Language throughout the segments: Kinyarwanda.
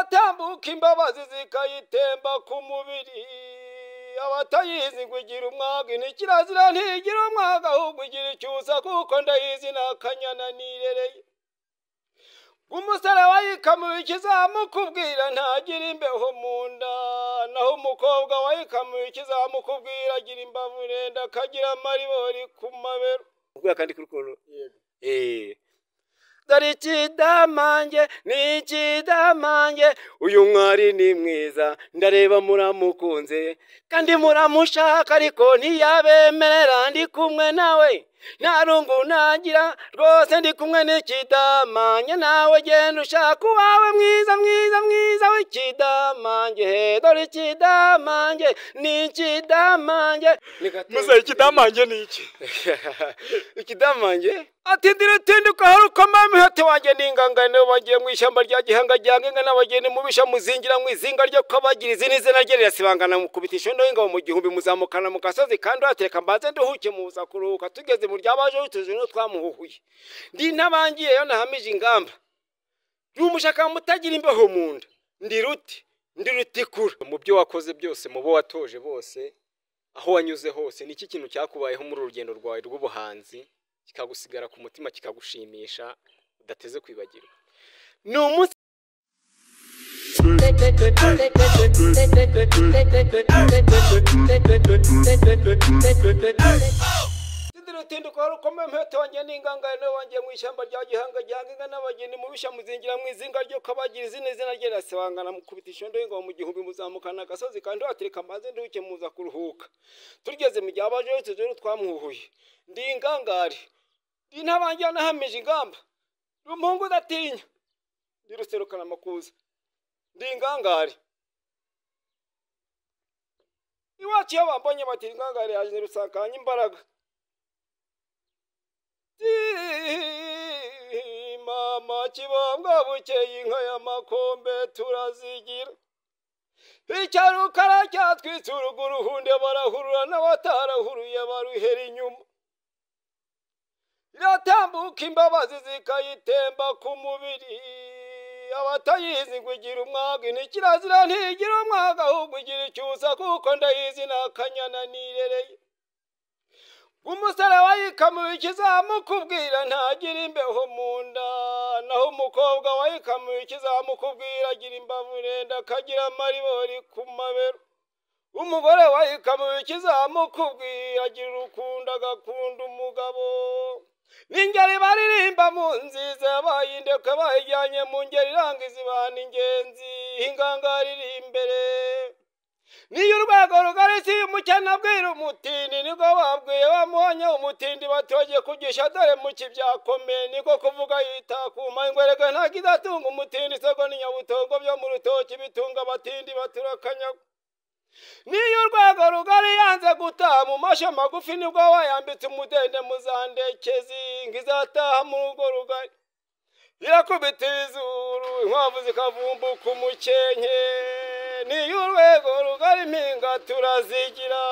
iratambuka imbabazi zikayitemba ku mubiri abatayizi ngo igira umwaga ni kirazira ntigira umwaga ahubwo igira icyusa kuko ndayizi ni akanyana nirereye umusore wayikamuye ikizamukubwira ntagira imbeho mu nda naho umukobwa wayikamuye ikizamukubwira agira imbavu urenda akagira amaribori ku mabero ubwo kandi kuri kuru eh dore ikidamange ni ikidamange uyu mwari ni mwiza ndareba muramukunze kandi muramushaka ariko ntiyabemerera ndi kumwe nawe nta rungu nagira rwose ndi kumwe n'ikidamange nawe genda ushaka uwawe mwiza mwiza mwiza w'ikidamange he dore ikidamange ni ikidamange muze ikidamange ni iki ikidamange atindira utinduka hari uko mami hati wanjye n'ingangane bagiye mu ishyamba rya gihanga rya ngenga n'abageni mubisha muzingira mu izinga ryo kubagira izina izina rye rirasibangana mukubitisha indoho ingabo mu gihumbi muzamukana mu gasozi kandi uhatereka mbanze nduhuke muza kuruhuka tugeze mu ryabaje utuje n'utwamuhuhuye ndi ntabangiyeyo nahamije ingamba ndi umushaka mutagira imbeho mu nda ndi ruti ndi rutikura mu byo wakoze byose mu bo watoje bose aho wanyuze hose ni iki kintu cyakubayeho muri uru rugendo rwawe rw'ubuhanzi kikagusigara ku mutima kikagushimisha udateze kwibagirwa ni umunsi Sindira utinduka wari ukomeye mpeta wanjye n'ingangane wanjye mu ishyamba rya gihanga gihangaga n'abageni mubisha muzingira mu izinga ryo kabagira izina izina rye rirasibangana mukubitisha indoho ingabo mu gihumbi muzamukana agasozi kandi watereka amazi nduhuke muza kuruhuka tugeze mu gihe abajeho tujyeyo twamuhuye ndi ingangare ndi ntabangira nahamije ingamba ndi umuhungu udatinya ndi ruserukana amakuza ndi ingangare iwacu iyo bambonye bati ingangare yaje rusakanya imbaraga Ati, mama kibambwa bukeye inka y'amakombe turazigira icyarukara cyatwitse urugo uruhunde barahurura n'abatarahuruye baruhera inyuma iratambuka imbabazi zikayitemba ku mubiri abatayizi ngo igira umwaga ni kirazira ntigira umwaga ahubwo igira icyusa kuko ndayizi ni akanyana nirereye umusore wayikamuye ikizamukubwira ntagira imbeho mu nda naho umukobwa wayikamuye ikizamukubwira agira imbavu urenda akagira amaribori ku mabero umugore wayikamuye ikizamukubwira agira urukundo agakunda umugabo n'ingeri baririmba mu nziza bayindeka bayijyanye mu ngeri irangiza ibana ingenzi ingangari iri imbere niyo urwego rugari si umukene abwira umutindi nibwo babwiye bamuhanye umutindi baturage kugisha dore muki byakomeye niko kuvuga yitakuma ingwereka ntabwo idatunga umutindi isoko ni nyabutongo byo mu rutoki bitunga abatindi baturakanyagwa niyo urwego rugari yanze gutaha mu mashi magufi nibwo wayambitse umudende muzandekezi ngo izataha mu rugo rugari irakubita izuru inkwavu zikavumbuka umukenke niyo urwego rugari impinga turazigira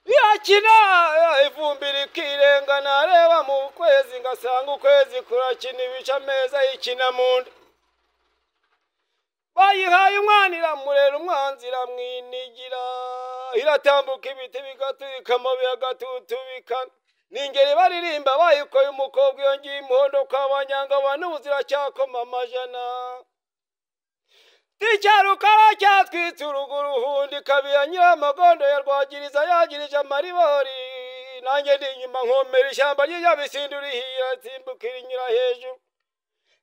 irakina ivumbi rikirenga nareba mu kwezi ngasanga ukwezi kurakina ibice ameza yikina mu nda bayihaye umwana iramurera umwanzi iramwinigira iratambuka ibiti bigaturika amabuye agatutubikana ni ingeri baririmba bayikoye umukobwa yongeye umuhondo kwa banyanga abantu ziracyakoma amajana icyarukara cyatwitse urugo uruhundi kabira nyiramagondo ya rwagiriza yagirije amaribori nanjye ndi inyuma nkomera ishyamba ry'inyabisindi urihira nsimbukira inyura hejuru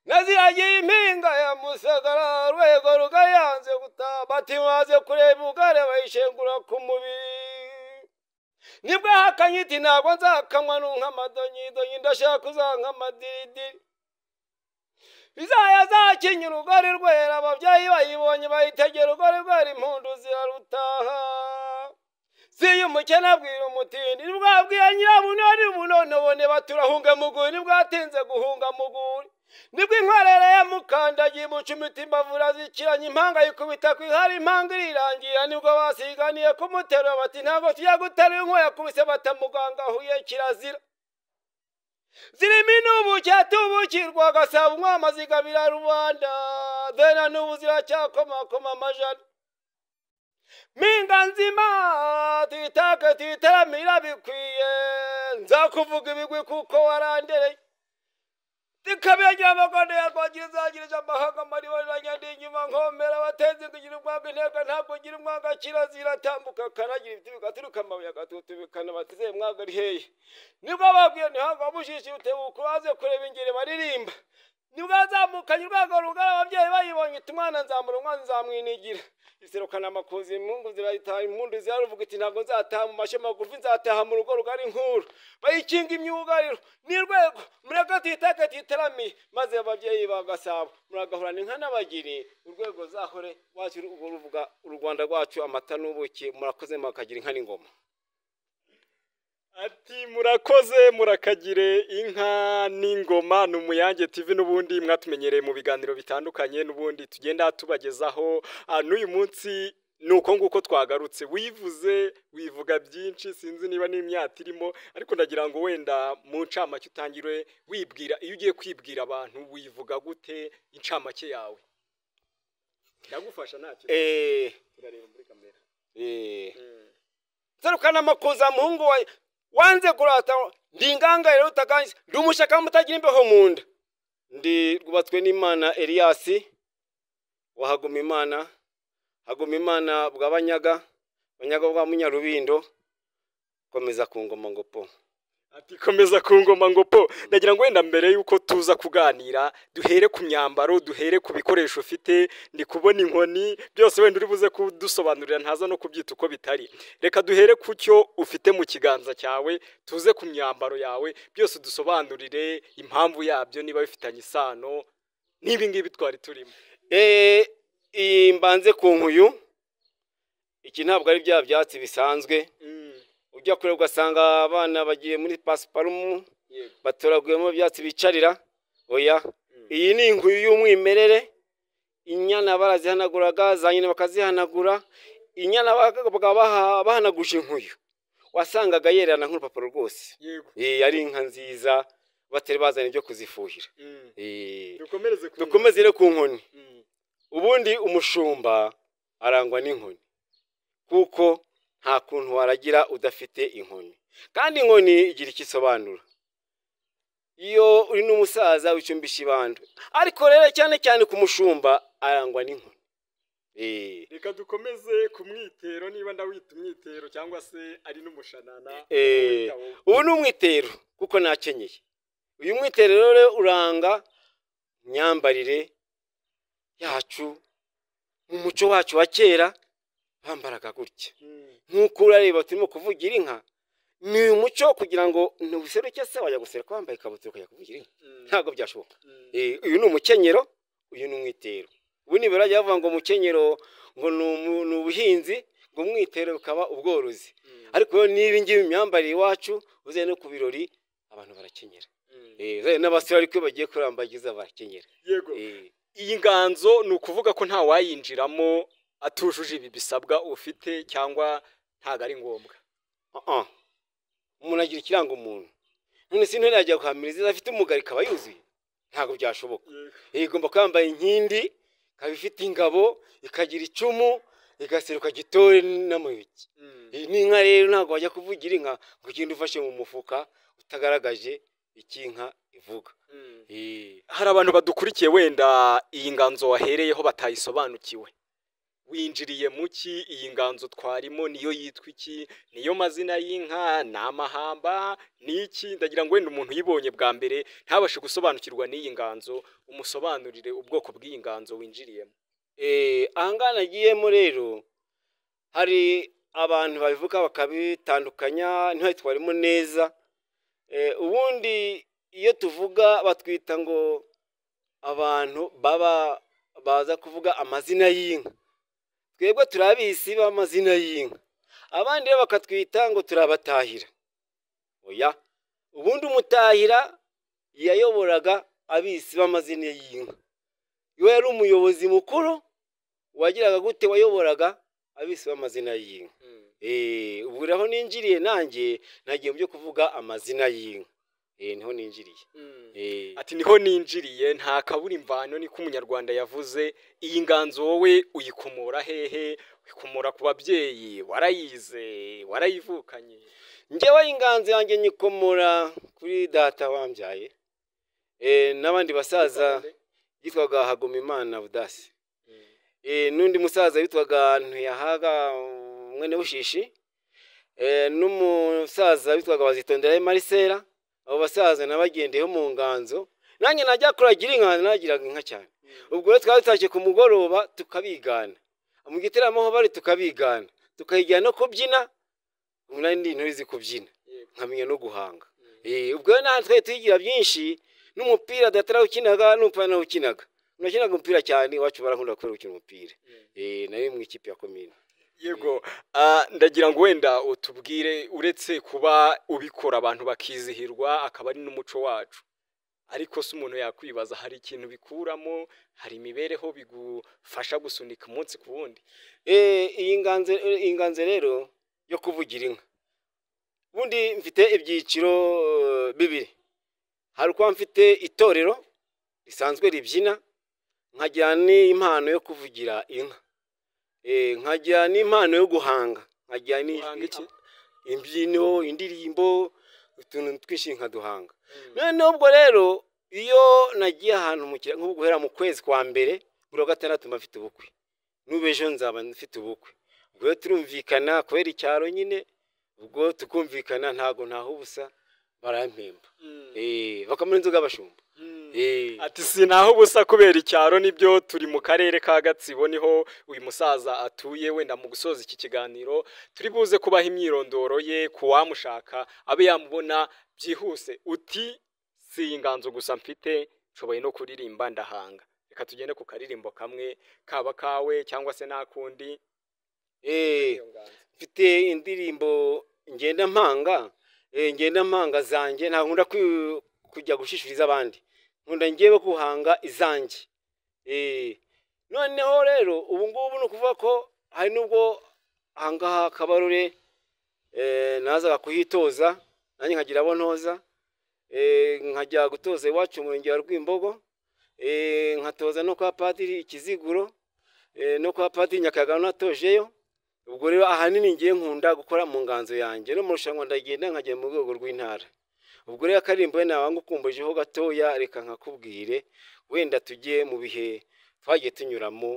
naziragiye impinga ya musagara urwego rugayanze gutaha batimaze kureba ubugare bayishengura ku mubiri nibwo hakanyiti ntabwo nzakamwa n'unkamadonyidonyi ndashaka uzank'amadiridiri izaya zakinnye urugori rwera ababyeyi bayibonye bayitegera urugori rwera impundu zirarutaha siyo umukene abwira umutindi nibwo abwiye nyirabunoni ubunonobone baturahunga muguri nibwo atinze guhunga muguri nibwo inkorere yamukandagiye imucumita imbavu irazikiranya impanga yikubita ku ihari impanga irirangira nibwo basiganiye kumutera bati ntabwo tujya gutera inkuba yakubise batamuganga ahuye kirazira zirimo inubu cyatubukirwa gasaba umwama zigabira rubanda zena n'ubu ziracyakomakoma amajana mpinga nzima tuyitake tuyitaramira bikwiye nzakuvuga ibigwi kuko warandereye zikabiyagira amagondo yarwagira izagirije amahanga mariba riranyandi inyuma nkomera abatezi kugira umwanga intego ntabwo ugira umwanga kirazira atambuka akaragira ibiti bigaturuka amabuye agatutubikana bateze umwanga ari hehe nibwo babwiye ntihanga wamushishi utebuka uraze kureba ingeri baririmba nibwo yazamukanye urwego rugari ababyeyi bayibonye iti umwana nzamura umwana nzamwinigira iserukana amakuzi impungu zirayitaha impundu ziraruvuga iti ntabwo nzataha mu mashyo magufi nzataha mu rugo rugari nkuru bayikinga imyugariro n'urwego mureke tuyitake tuyitaramiye maze ababyeyi ba gasabo muragahorana inka n'abagiri urwego zahore wacu urwo ruvuga u rwanda rwacu amata n'ubuki murakoze murakagira inka n'ingoma ati murakoze murakagire inka n'ingoma ni umuyange TV n'ubundi mwatumenyereye mu biganiro bitandukanye n'ubundi tugenda tubagezaho Ah, n'uyu munsi ni uko nguko twagarutse wivuze wivuga byinshi sinzi niba n'imyaka irimo ariko ndagira ngo wenda mu ncamake utangire wibwira iyo ugiye kwibwira abantu wivuga gute incamake yawe ndagufasha ntacyo eee turareba muri kamera eee serukana amakuza muhungu wawe wanze kurata ndi inganga rero utakanze ndi umushaka mutagira imbeho mu nda ndi rwubatswe n'imana eliyasi wahaguma imana haguma imana bwa banyaga banyaga bwa munyarubindo komeza ku ngoma ngo po ati komeza ku ngoma ngo po ndagira ngo wenda mbere y'uko tuza kuganira duhere ku myambaro duhere ku bikoresho ufite ndi kubona inkoni byose wenda uri buze kudusobanurira ntaza no kubyita uko bitari reka duhere ku cyo ufite mu kiganza cyawe tuze ku myambaro yawe byose udusobanurire impamvu yabyo niba bifitanye isano n'ibi ngibi twari turimo eee iyi mbanze ku nkuyu iki ntabwo ari bya byatsi bisanzwe ujya kure ugasanga abana bagiye muri pasiparumu Yego. batoraguyemo ibyatsi bicarira oya iyi ni inkuyu y'umwimerere inyana barazihanaguraga za nyina bakazihanagura inyana baka- bakaba baha- bahanaguje inkuyu wasangaga yererana nk'urupapuro rwose yego iyi ari inka nziza batari bazana ibyo kuzifuhira Mm. Eh, dukomereze ku dukomeze rero ku nkoni Mm. ubundi umushumba arangwa n'inkoni kuko nta kuntu waragira udafite inkoni kandi inkoni igira icyo isobanura iyo uri n'umusaza wicumbisha ibando ariko rero cyane cyane ku mushumba arangwa n'inkoni Eh, reka dukomeze ku mwitero niba ndawita umwitero cyangwa se ari n'umushanana Eh. Wita wowe. ubu ni umwitero kuko nakenyeye uyu mwitero rero uranga imyambarire yacu mu muco wacu wa kera bambaraga gutya Mm. nk'uko urareba turimo kuvugira inka ni uyu muco kugira ngo ntuseruke se wajya guseruka wambaye ikabutura ukajya kuvugira inka Mm. ntabwo byashoboka Mm. Eh, uyu ni umukenyero uyu ni umwitero ubu nibura bajya bavuga ngo umukenyero ngo ni umu- ni ubuhinzi ngo umwitero bukaba ubworozi Mm. ariko rero n'ibi ngibi imyambarire iwacu uze no ku birori abantu barakenyera Mm. Eh, uzabe n'abasore ariko iyo bagiye kurambagiza barakenyera yego Eh, iyi nganzo ni ukuvuga ko nta wayinjiramo atujuje ibi bisabwa ufite cyangwa ntabwo ari ngombwa ah, ah. umuntu agira ikiranga umuntu none si ntore yajya guhamiriza afite umugari ikaba yuzuye ntabwo byashoboka Eh, igomba kuba yambaye inkindi ikaba ifite ingabo ikagira icumu igaseruka gitore n'amayugi Mm. iyi ni inka rero ntabwo wajya kuvugira inka ngo ugende ufashe mu mufuka utagaragaje icyo inka ivuga Mm. Eh. hari abantu badukurikiye wenda iyi nganzo wahereyeho batayisobanukiwe winjiriye mu ki iyi nganzo twarimo niyo yitwa iki niyo mazina y'inka ni amahamba ni iki ndagira ngo wenda umuntu uyibonye bwa mbere ntabashe gusobanukirwa n'iyi nganzo umusobanurire ubwoko bw'iyi nganzo winjiriyemo Eh, ahangaha nagiyemo rero hari abantu babivuga bakabitandukanya ntibabitwaremo neza Eh, ubundi iyo tuvuga batwita ngo abantu baba baza kuvuga amazina y'inka twebwe turi abisi b'amazina y'inka abandi rero bakatwita ngo turabatahira oya ubundi umutahira yayoboraga abisi b'amazina y'inka iyo yari umuyobozi mukuru wagiraga gute wayoboraga abisi b'amazina y'inka Eh, ubu rero aho ninjiriye nanjye nagiye mu byo kuvuga amazina y'inka eh niho ninjiriye eh ati niho ninjiriye nta kabura imvano niko umunyarwanda yavuze iyi nganzo wowe uyikomora hehe uyikomora ku babyeyi warayize warayivukanye njyewe inganzo yanjye nyikomora kuri data wambyaye eh n'abandi basaza yitwaga Hagomimana Budasi Eh, n'undi musaza witwaga ntiyahaga mwene bushishi Eh, n'umusaza witwaga bazitondera marisera abo basaza nabagendeyeho mu nganzo nanjye najya kuragira inka nagiraga inka cyane ubwo rero twari dutashye ku mugoroba tukabigana mu gitaramo aho bari tukabigana tukayijyana no kubyina ubu nari ndi ntuzi kubyina nkamenya no guhanga Eh, ubwo rero nahantu twari tuyigira byinshi n'umupira datarawukinaga n'umupira ukinaga nakinaga umupira cyane iwacu barakunda kubera gukina umupira eh nari mu ikipe ya komine yego ah, ndagira ngo wenda utubwire uretse kuba ubikora abantu bakizihirwa akaba ari n'umuco wacu ariko se umuntu yakwibaza hari ikintu bikuramo hari imibereho bigufasha gusunika umunsi ku wundi eh iyi nganze eh, iyi nganze rero yo kuvugira inka ubundi mfite ibyiciro eh, bibiri hari uko mfite itorero risanzwe ribyina nkagira n'impano yo kuvugira inka eh nkagira n'impano yo guhanga nkagira Guhanga iki? n'ijwi imbyino indirimbo utuntu twinshi nkaduhanga noneho ubwo rero iyo nagiye ahantu mu kira nk'ubu guhera mu kwezi kwa mbere buri wa gatandatu mba mfite ubukwe n'ubu ejo nzaba mfite ubukwe ubwo rero turumvikana kubera icyaro nyine ubwo tukumvikana ntago ntaho ubusa barampemba eh bakamura inzoga bashumba eh ati sinaho ubusa kubera icyaro nibyo turi mu karere ka gatsibo niho uyu musaza atuye wenda mu gusoza iki kiganiro turi buze kubaha imyirondoro ye ku wamushaka abe yamubona byihuse uti si iyi nganzo gusa mfite nshoboye no kuririmba ndahanga reka tugende ku karirimbo kamwe kaba kawe cyangwa se n'akundi eh mfite indirimbo ngenda mpanga eh, ngenda mpanga zanjye nta nkunda kwi- kujya gushishuriza abandi nkunda ngewe guhanga izanjye eh, noneho rero ubu ngubu ni ukuvuga ko hari n'ubwo ahangaha kabarure eh, nazaga kuhitoza nanjye nkagira abo ntoza eh, nkajya gutoza iwacu mu murenge wa rwimbogo eh, nkatoza no kwa padiri ikiziguro eh, no kwa padiri nyakayaga natojeyo ubwo rero ahanini ngiye nkunda gukora mu nganzo yanjye no mu rushanwa ndagenda nkajya mu rwego rw'intara ubwo rero akaririmbo we nawe ngukumbujeho gatoya reka nkakubwire wenda tujye mu bihe twagiye tunyuramo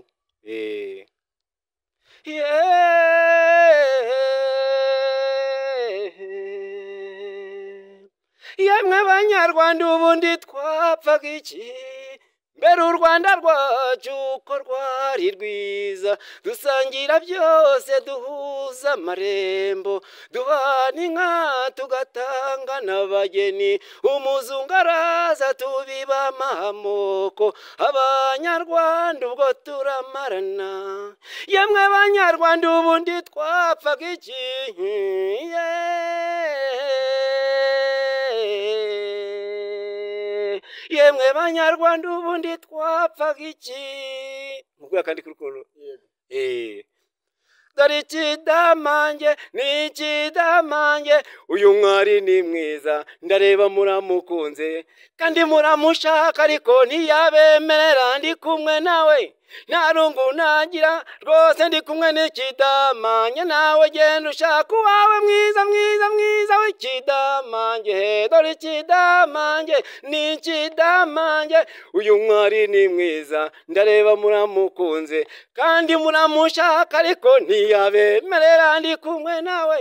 eh. Yeee. yemwe abanyarwanda ubundi twapfaga iki mbere u rwanda rwacu uko rwari rwiza dusangira byose duhuza amarembo duhana inka tugatanga n'abageni umuzungu araza tubiba amoko abanyarwanda ubwo turamarana yemwe abanyarwanda ubundi twapfaga iki Yeee. yemwe banyarwanda ubundi twapfaga iki nkubwira kandi kuri ukuntu Eh. dore ikidamange ni ikidamange uyu mwari ni mwiza ndareba muramukunze kandi muramushaka ariko ntiyabemerera ndi kumwe nawe nta rungu nagira rwose ndi kumwe n'ikidamange nawe genda ushaka uwawe mwiza mwiza mwiza w'ikidamange he dore ikidamange ni ikidamange uyu mwari ni mwiza ndareba muramukunze kandi muramushaka ariko ntiyabemerera ndi kumwe nawe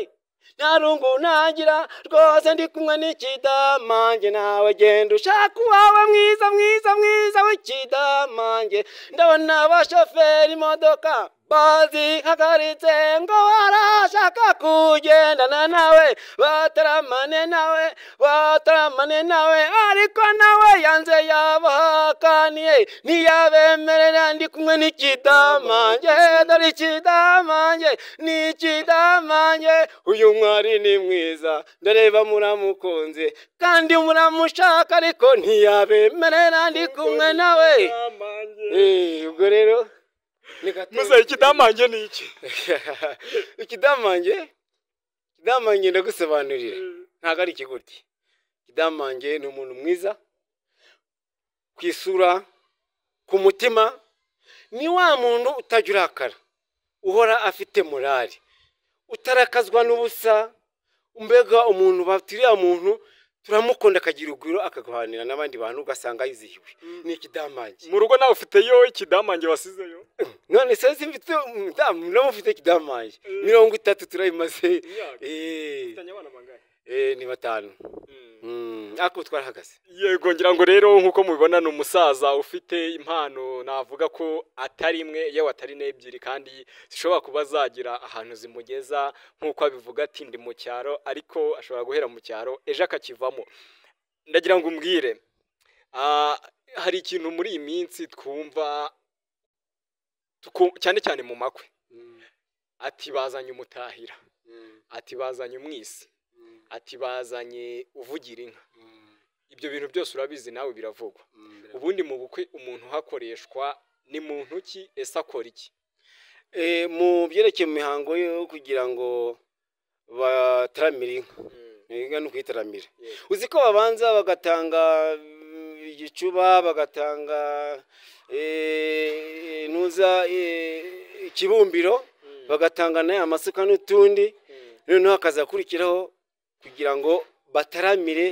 nta rungu nagira rwose ndi kumwe n'ikidamange nawe genda ushaka uwawe mwiza mwiza mwiza w'ikidamange ndabona abashoferi imodoka bazihagaritse ngo barashaka kugendana nawe bataramane nawe bataramane nawe ariko nawe yanze yabahakaniye ntiyabemerera ndi kumwe n'ikidamange dore ikidamange ni ikidamange uyu mwari ni mwiza ndareba muramukunze kandi muramushaka ariko ntiyabemerera ndi kumwe nawe Eh, ubwo rero ni gato. muze ikidamange ni iki ikidamange ikidamange ndagusobanurira ntabwo ari ikiguti madamu wanjye ni umuntu mwiza ku isura ku mutima ni wa muntu utajya urakara uhora afite morali utarakazwa n'ubusa mbega umuntu batiriya muntu turamukunda akagira urugwiro akaganira n'abandi bantu ugasanga yizihiwe ni ikidamange mu rugo nawe ufiteyo ikidamange wasizeyo none se simfite umudamu nawe ufite ikidamange mirongo itatu turayimaze Imyaka. Eh, Ufitanye abana bangahe? eh, ni batanu Mm, ariko ubu twarahagaze yego ngira ngo rero nk'uko mubibona ni umusaza ufite impano navuga ko atari imwe yewe atari n'ebyiri kandi zishobora kuba zagira ahantu zimugeza nk'uko abivuga ati ndi mu cyaro ariko ashobora guhera mu cyaro ejo akakivamo ndagira ngo umbwire ah, hari ikintu muri iyi minsi twumva tuku- cyane cyane mu makwe ati bazanye umutahira ati bazanye umwisi ati bazanye uvugira inka ibyo bintu byose urabizi nawe biravugwa ubundi mu bukwe umuntu uhakoreshwa ni muntu ki ese akora iki Eh, mu byerekeye mu mihango yo kugira ngo bataramire inka inka ni ukuyitaramira Yego. uzi ko babanza bagatanga mm, igicuba bagatanga eh, ntuza eh, ikibumbiro bagatanga nayo amasuka n'utundi noneho hakazakurikiraho kugira ngo bataramire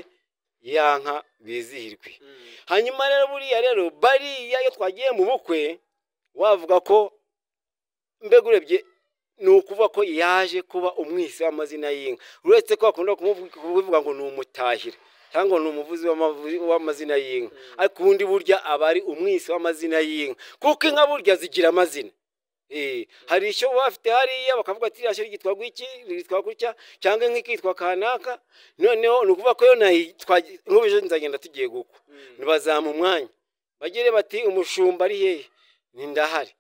ya nka bizihirwe hanyuma rero buriya rero bariya iyo twagiye mu bukwe wavuga ko mbega urebye ni ukuvuga ko yaje kuba umwisi w'amazina y'inka uretse ko bakunda kumuvuga kuvuga ngo ni umutahira cyangwa ngo ni umuvuzi w'amavu- w'amazina y'inka ariko ubundi burya aba ari umwisi w'amazina y'inka kuko inka burya zigira amazina Eh, hari icyo baba bafite hariya bakavuga ati iriya shyo ryitwa gutya ryitwa gutya cyangwa inka ikitwa kanaka noneho ni ukuvuga ko yo nayo twagiye nk'ubu ejo nzagenda tugiye gukwa ntibazamu umwanya bagere bati umushumba ari hehe ntindahari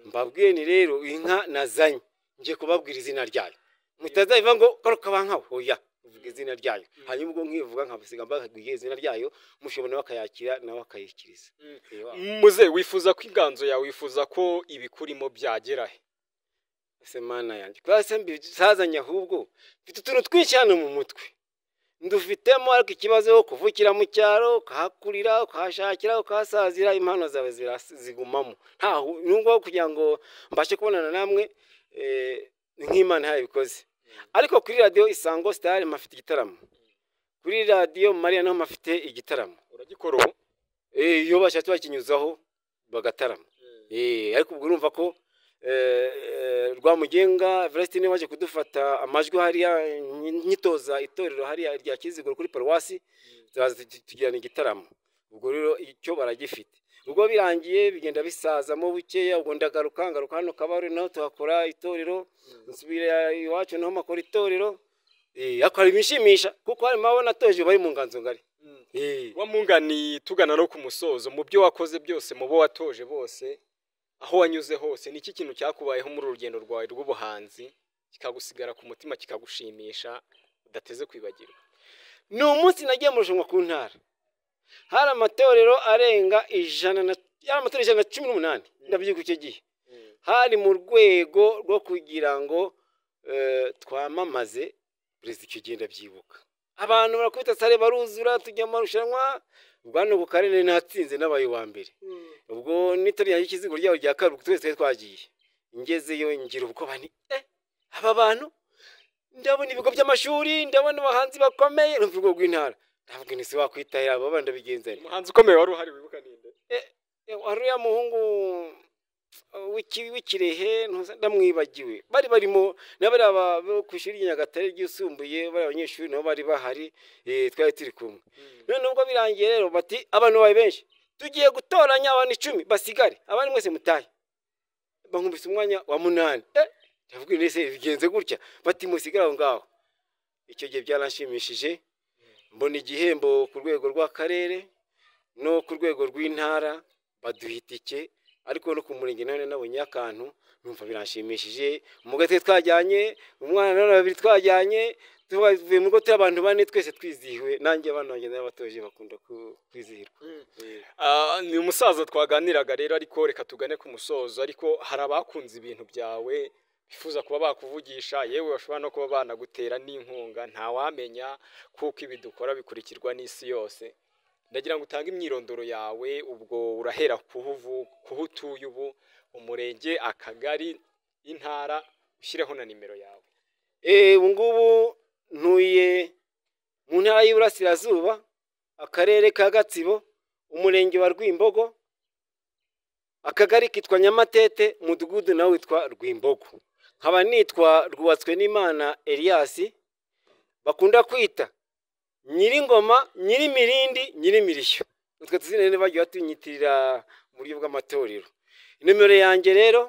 mbabwiye ni rero inka nazanye ngiye kubabwira izina ryayo mutazabiva ngo karuka bankawe oya uvuga izina ryayo hanyuma ubwo nkivuga nkabasiga mbabwiye izina ryayo mushobora bakayakira nawe akayikiriza Mm. Eh, wa- muze wifuza ko inganzo yawe wifuza ko ibikurimo byagera he ese mana yanjye kwase mbisazanye ahubwo mfite utuntu twinshi hano mu mutwe ndufitemo ariko ikibazo wo kuvukira mu cyaro ukahakurira ukahashakira ukahasazira impano zawe zira- zigumamo ntaho nubwo kugira ngo mbashe kubonana namwe eh, nk'imana yabikoze ariko kuri radiyo isango sitari mpafite igitaramo kuri radiyo mariya naho mpafite igitaramo uragikora ubu Eh, iyo bashatse bakinyuzaho bagatarama Eh, ariko ubwo urumva ko eh, eh, rwamugenga velasitine waje kudufata amajwi hariya nyi- nyitoza itorero hariya rya kiziguro kuri paruwasi turaza tugi- tugirana igitaramo ubwo rero icyo baragifite ubwo birangiye bigenda bisazamo bukeya ubwo ndagaruka ngaruka hano kabare naho tuhakora itorero nsubira iwacu naho makora itorero Eh, ariko hari ibishimisha kuko harimo abo natoje bari mu nganzo ngari Eh. wamungani tugana no ku musozo mu byo wakoze byose mu bo watoje bose aho wanyuze hose ni iki kintu cyakubayeho muri urugendo rwawe rw'ubuhanzi kikagusigara ku mutima kikagushimisha udateze kwibagirwa ni umunsi nagiye mu rushanwa ku ntara hari amatorero arenga ijana na yari amatorero ijana na cumi n'umunani ndabyibuka icyo gihe hari mu rwego rwo kugira ngo eh, twamamaze perezida icyo gihe ndabyibuka abantu barakubita sare baruzura tujya mu marushanwa bwana ku karere natsinze nabaye uwa mbere ubwo n'itori ryanjye ikizigo ryabo rya karindwi twese twari twagiye ngezeyo ngira ubwoba ni eh aba bantu ndabona ibigo by'amashuri ndabona abahanzi bakomeye urumva urwo rw'intara ntabwo ni si wakwitahira aba bana bigenzanya umuhanzi ukomeye wari uhari wibuka ninde wari uriya muhungu uh, w'iki- w'ikirehe ntuza- ndamwibagiwe bari barimo n'abari aba- bo ku ishuri ry'inyagatare ryisumbuye bari abanyeshuri nabo bari bahari eh, twari turi kumwe none ubwo birangiye rero bati abantu bawe benshi tugiye gutoranya abantu icumi basigare abandi mwese mutahe bankubise umwanya wa munani Eh, ndavuga nti ese bigenze gutya bati musigare aho ngaho icyo gihe byaranshimishije mbona igihembo ku rwego rw'akarere no ku rwego rw'intara baduha itike ariko no ku murenge none nabonye akantu numva biranshimishije umugati twajyanye umwana none babiri twajyanye tuvuye mu rugo turi abantu bane twese twizihiwe nanjye abana banjye n'abatoje bakunda ku- kwizihirwa Ah, ni umusaza twaganiraga rero ariko reka tugane ku musozo ariko hari abakunze ibintu byawe bifuza kuba bakuvugisha yewe bashobora no kuba banagutera n'inkunga ntawamenya kuko ibi dukora bikurikirwa n'isi yose ndagira ngo utange imyirondoro yawe ubwo urahera kuho utuye ubu umurenge akagari intara ushyireho na nimero yawe ubu ngubu ntuye mu ntara y'iburasirazuba akarere ka gatsibo umurenge wa rwimbogo akagari kitwa nyamatete umudugudu nawe witwa rwimbogo nkaba nitwa rwubatswe n'imana Elias bakunda kwita nyiringoma nyirimirindi nyirimirishyo utwo tuzina bagiye batunyitirira mu buryo bw'amatorero nimero yanjye rero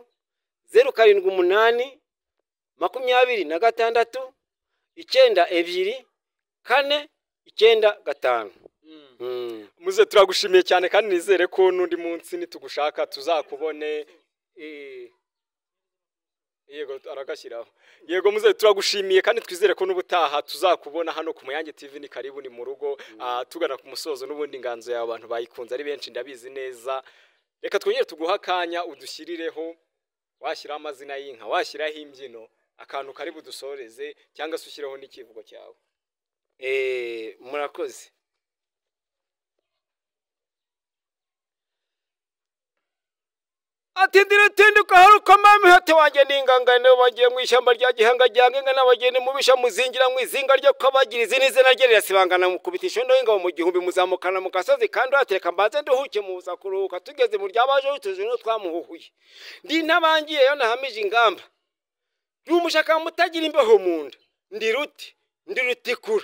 zeru karindwi umunani makumyabiri na gatandatu icyenda ebyiri kane icyenda gatanu muze turagushimiye cyane kandi nizere ko n'undi munsi nitugushaka tuzakubone yego aragashyiraho yego muze turagushimiye kandi twizere ko n'ubutaha tuzakubona hano ku muyange tv ni karibu ni mu rugo tugana ku musozo n'ubundi inganzo yawe abantu bayikunze ari benshi ndabizi neza reka twongere tuguhe akanya udushyirireho washyiraho amazina y'inka washyiraho imbyino akantu kari budusoreze cyangwa se ushyireho n'ikivugo cyawe murakoze ati ndiratinduka haruka mami hati wanjye n'ingangane bagiye mu ishyamba rya gihanga rya ngenga n'abageni mu bisha muzingira mu izinga ryo kabagira izina izina rye rirasibangana mu kubita ishondo y'ingabo mu gihumbi muzamukana mu gasozi kandi uratereka mbanze nduhuke mu buza kuruhuka tugeze mu ryabaje utuje no twamuhuhuye ndi ntabangiye yo nahamije ingamba ndi umushaka mutagira imbeho mu nda ndi ruti ndi rutikura